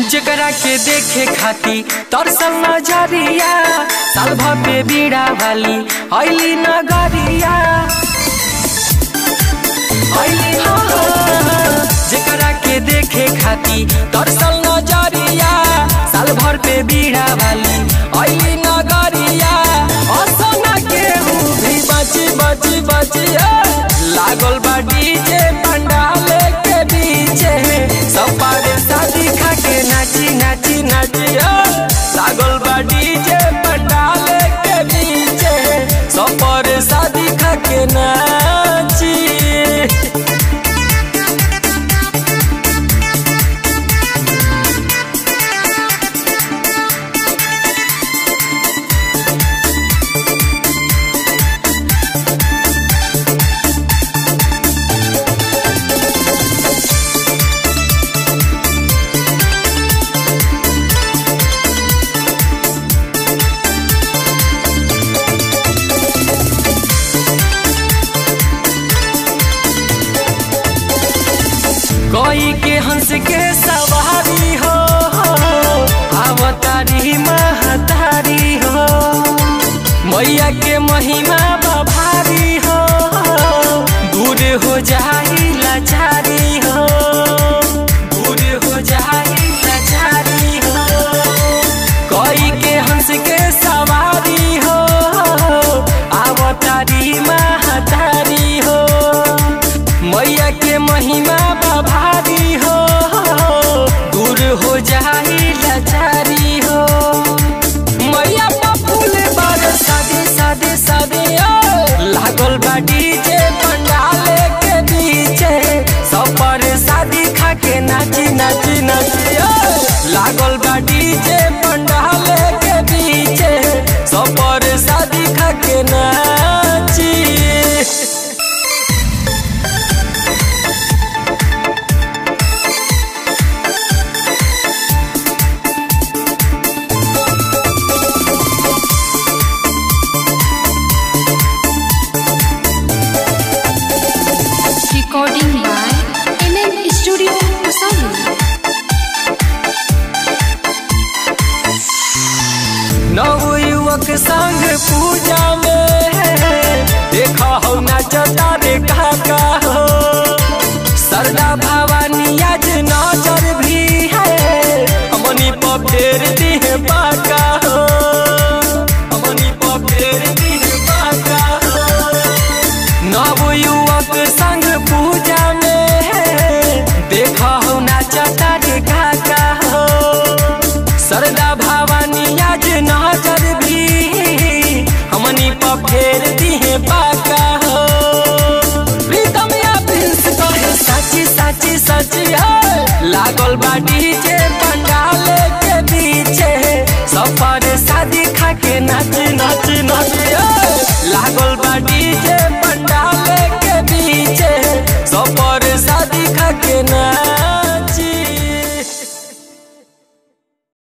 जेकरा के देखे खाती तरसल नजरिया साल भर पे बीड़ा वाली ऐली नगरिया ऐली हाँ। जेकरा के देखे खाती तरसल नजरिया साल भर पे बीड़ा वाली ऐली नगरिया असना के भी बची बची बची लागल बा डीजे पंडाल के बीचे सब पारे शादी खा के नाची नाची नाची लागल बा डीजे पंडाल के बीचे सब पारे शादी खा के नाची कोई के हंस के सवारी हो अवतारी महतारी हो मैया के महिमा बभारी हो दूर हो जाई लाचारी हो दूर हो जाई लाचारी हो कोई के हंस के सवारी हो अवतारी महतारी हो मैया के महिमा बभारी हो दूर हो जाई लाचारी हो मैया फूल बार सादे सादे सादे लागल बा डीजे पंडाल के बीचे सब पर शादी खा के नाची नाची नाची लागल बा डीजे पंडाल के बीचे सब पर शादी खा के नाची Recording by NM Studio Kusali. नव युवक संग पूजा में देखा हो नाचता रे काका हो सरदा भवानी आज नजर भी है हमनी पर फेर दी है बाका हो हमनी पर फेर दी है बाका हो नव युवक संग पूजा में देखा हो नाचता रे काका हो सरदा भवानी आज नजर भी हमनी पर फेर दी है बाका हो प्रीतम या प्रिंस कहे सची सची सची है लागल बा डीजे